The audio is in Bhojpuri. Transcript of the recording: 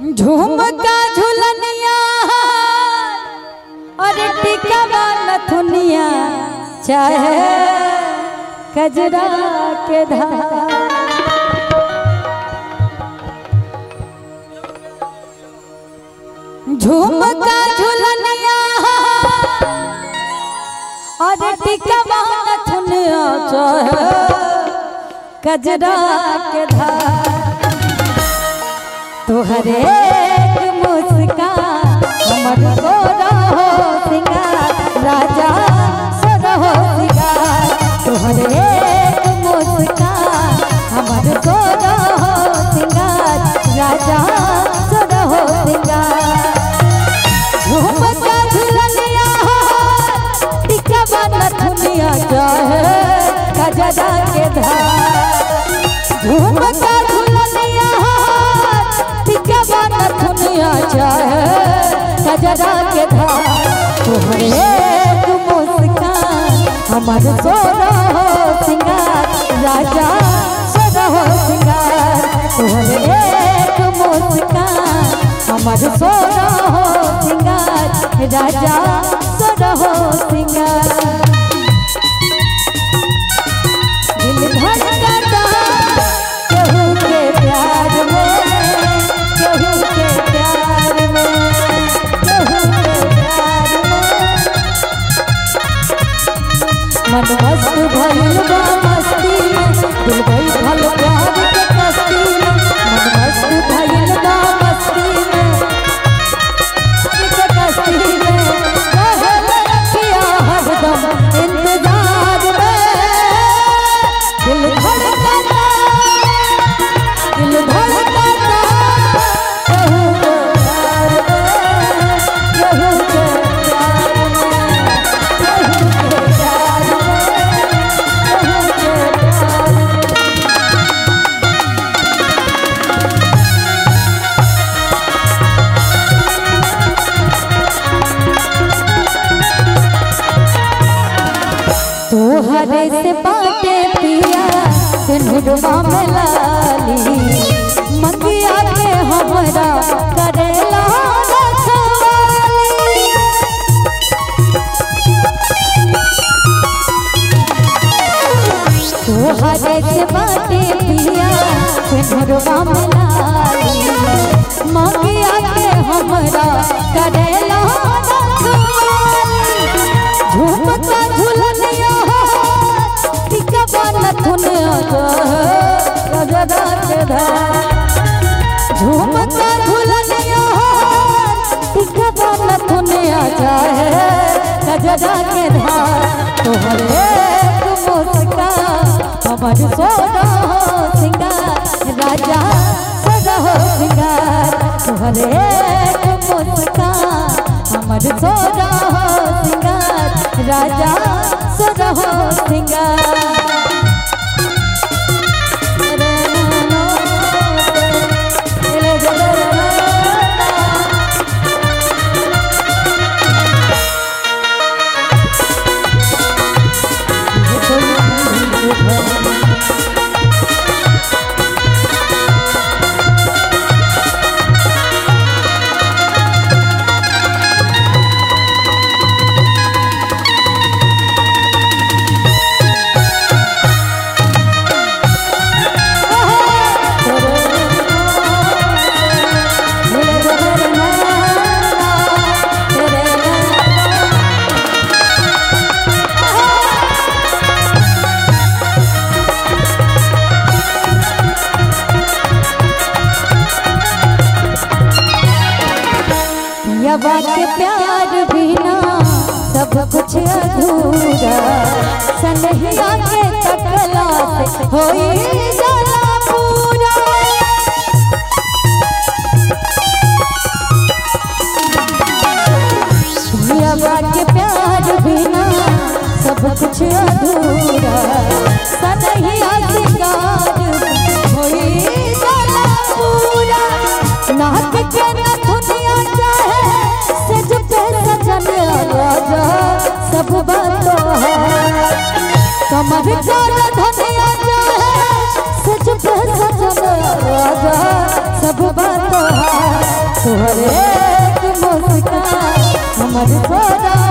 झुमका झुलनिया और टिकवा नथुनिया चाहे कजरा के धार झुमका झुलनिया और टिकवा नथुनिया चाहे कजरा के धार तोहरे मुस्कान हमर सोरा हो सिंगार राजा सोरा हो सिंगार तोहरे मुस्कान हमर सोरा हो सिंगार राजा सोरा हो सिंगार झुमका झुलनिया टिकवा नथुनिया चाहे कजरा के धार झुमका झुलनिया टिकवा नथुनिया चाहे कजरा के धार तोहरे मुस्कान हमर सोरा हो सिंगार राजा सोरा हो सिंगार तोहरे मुस्कान हमर सोरा हो सिंगार राजा सोरा हो सिंगार दिल धड़कता केहू के प्यार में केहू के प्यार में केहू के प्यार में मन मस्त भइल बा मस्ती में दिल बैठल प्यार के कस्ती में मन मस्त भइल बा मस्ती में प्यार के कस्ती में रहल रखिया हरदम इंतजार में दिल धड़कता दिल धड़कता कहू के प्यार में कहू के प्यार में कहू के प्यार में कहू के प्यार में तोहरे से बाटे पिया सिंधुआ में लाली मकिया के हमरा करेला रखवाली तोहरे से बाटे पिया सिंधुआ में लाली मकिया के हमरा करेला रखवाली झुमका झुलनिया टिकवा नथुनिया गजरा के धार झुमका झुलनिया टिकवा नथुनिया चाहे गजरा के धार तोहरे मुस्कान हमर सोना हो सिंगार राजा सदा हो सिंगार तोहरे मुस्कान हमर सोना हो सिंगार राजा सदा हो सिंगार यवा के प्यार बिना सब कुछ अधूरा सनहिया के तकला से होई जाला पूरा यवा के प्यार बिना सब कुछ अधूरा सनहिया सिंगार होई जाला पूरा नाक के नथुनिया चाहे सज पे सजन राजा सब बातों है कमर चाल धनिया चाहे सज पे सजन राजा सब बातों है तोहरे एक मुस्कान हमर सारा